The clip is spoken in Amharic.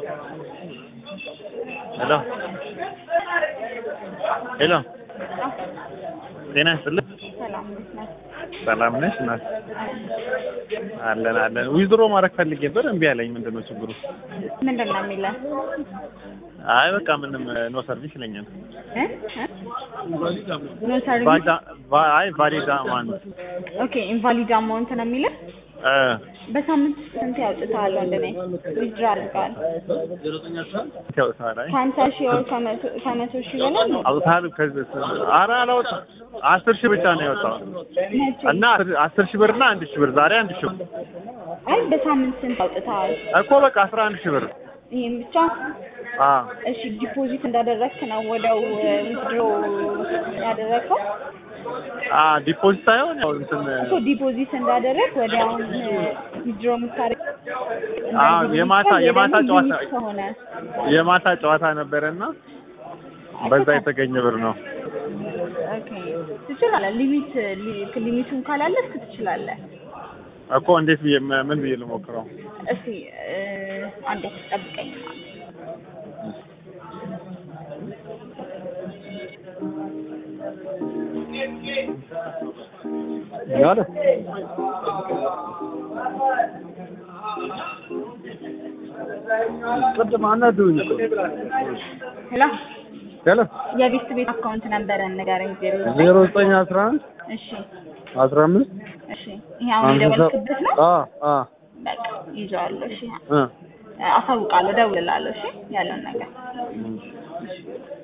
ሄሎ ሄሎ ጤና ይስጥልኝ። ሰላም እንዴት ነህ? ሰላም ነሽ? እናት አለን አለን። ዊዝድሮ ማድረግ ፈልጌ ነበር እምቢ አለኝ። ምንድን ነው ችግሩ? ምንድን ነው የሚለው? አይ በቃ ምንም ኖ ሰርቪስ ይለኛል። እ? እ? ኖ ሰርቪስ ቫሊዳ ቫ- አይ ቫሊዳ ማን ኦኬ ኢንቫሊድ አማውንት ነው የሚለው። እ በሳምንት ስንት ያውጥታል? ወንድሜ ዊዝድሮ አድርገዋል። ያውታል አይ ከሀምሳ ሺህ ወር ከመቶ ከመቶ ሺህ በላይ ነው። አውታል ከዚህ ኧረ አላወጣም። አስር ሺህ ብቻ ነው የወጣው መቼ? እና አስር- አስር ሺህ ብር እና አንድ ሺህ ብር ዛሬ አንድ ሺህ ብር አይ በሳምንት ስንት ያውጥታል? እኮ በቃ አስራ አንድ ሺህ ብር ይሄን ብቻ አ እሺ ዲፖዚት እንዳደረግክ ነው ወደው ዊዝድሮ ያደረግከው አ ዲፖዚት ሳይሆን ያው እንትን እኮ ዲፖዚት እንዳደረግ ወዲያውን ዊዝድሮ የምታደርግ አዎ፣ የማታ- የማታ ጨዋታ ከሆነ የማታ ጨዋታ ነበረና በዛ የተገኘ ብር ነው። ኦኬ ትችላለህ። ሊሚት ሊ- ሊሚቱን ካላለፍክ ትችላለህ። እኮ እንዴት ብዬ ም- ምን ብዬ ልሞክረው? እስቲ እ፣ አንዴ ጠብቀኝ። ያለ ቅድም አናዱኝ እኮ ሄሎ ሄሎ የቤት ቤት አካውንት ነበረን ንገረኝ። ዜሮ ዜሮ ዘጠኝ አስራ አንድ እሺ አስራ አምስት እሺ ይሄ አሁን የደወልክበት ነው። አ አ በቃ ይዤዋለሁ። እሺ እ አሳውቃለሁ፣ እደውልልሃለሁ። እሺ ያለውን ነገር